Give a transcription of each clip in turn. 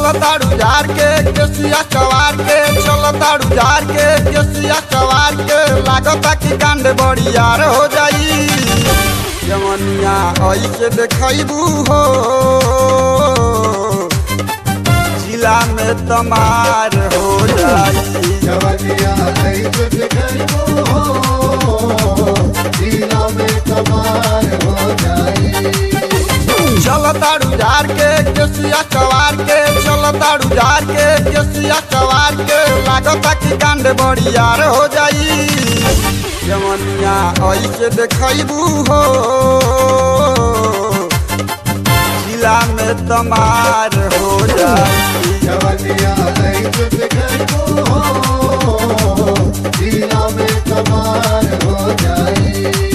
चल ताड़ू झार के केसिया चवार के चल ताड़ू झार के केसिया चवार के लागता कि कांड बड़ियार हो जाई जमनिया ऐसे देखबू हो जिला में तमार हो जाई जवनिया ऐसे देखो हो जिला में कमाल हो जाए चल ताड़ू झार के केसिया चवार के चल ताड़ू झार के केसिया चवार के लागता कि कांड बड़ियार हो जाई जमनिया ऐसे देखबू हो जिला में तमार हो जाई जवनिया ऐसे देखो हो जिला में कमाल हो जाए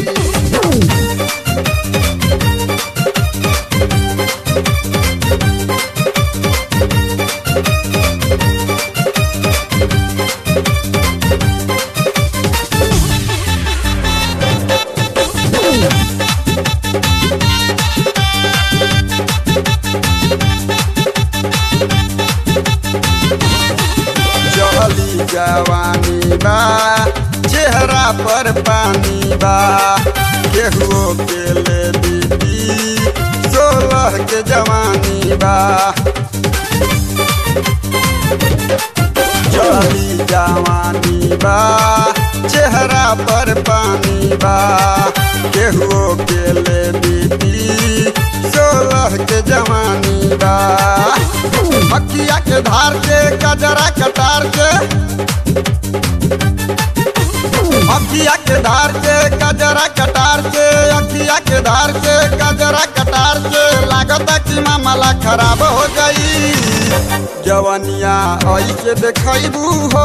चली जवानी बा चेहरा पर पानी बा केहुओ के ले दीदी सोलह के जवानी बा चली जवानी बा चेहरा पर पानी बा केहुओ के ले दीदी सोलह के जवानी बा मक्किया के धार के कजरा कटार के अखिया के धार के कजरा कटार के अखिया के धार के कजरा कटार के लागता कि मामला खराब हो गई जवनिया ऐसे देखबू हो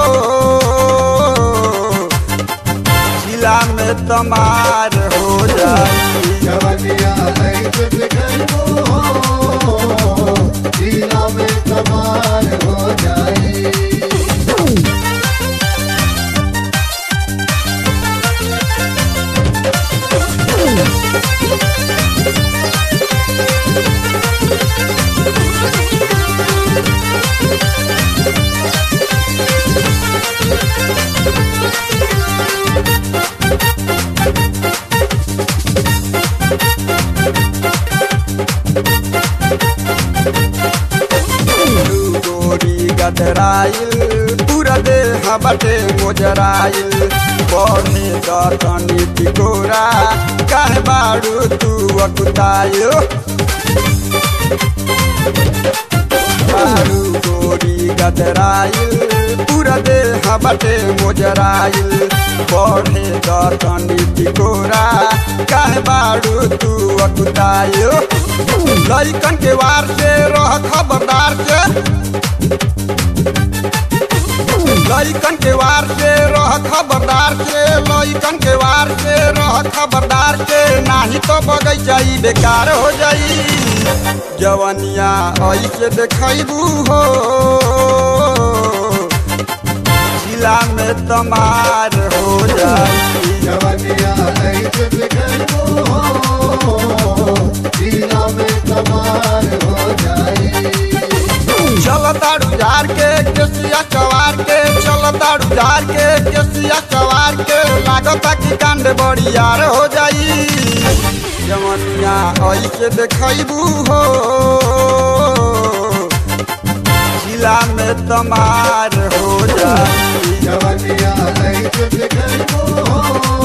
जिला में तमार हो जाई जवनिया ऐसे देखो हो जिला में कमाल हो जाए गोरी गदराइल पूरा देह बटे मोजराइल बढ़े दतनी टिकोरा काहे बाड़ू तू अकुताइल बारू गोरी गदराइल पूरा देह बटे मोजराइल बढ़े दतनी टिकोरा काहे बाड़ू तू अकुताइल लइकन के वार से रह खबरदार से लइकन के वार से रह खबरदार से लइकन के वार से रह खबरदार से नाही तो बगैचा ई बेकार हो जाई जवनिया ऐसे देखबू हो जिला में तमार हो जाई जवनिया ऐसे देखो हो जिला में कमाल हो जाए चल ताड़ू झार के केसिया चवार के चल ताड़ू झार के केसिया चवार के लागता कि कांड बड़ियार हो जाई जमनिया ऐसे देखबू हो जिला में तमार हो जाई जवनिया ऐसे देखो हो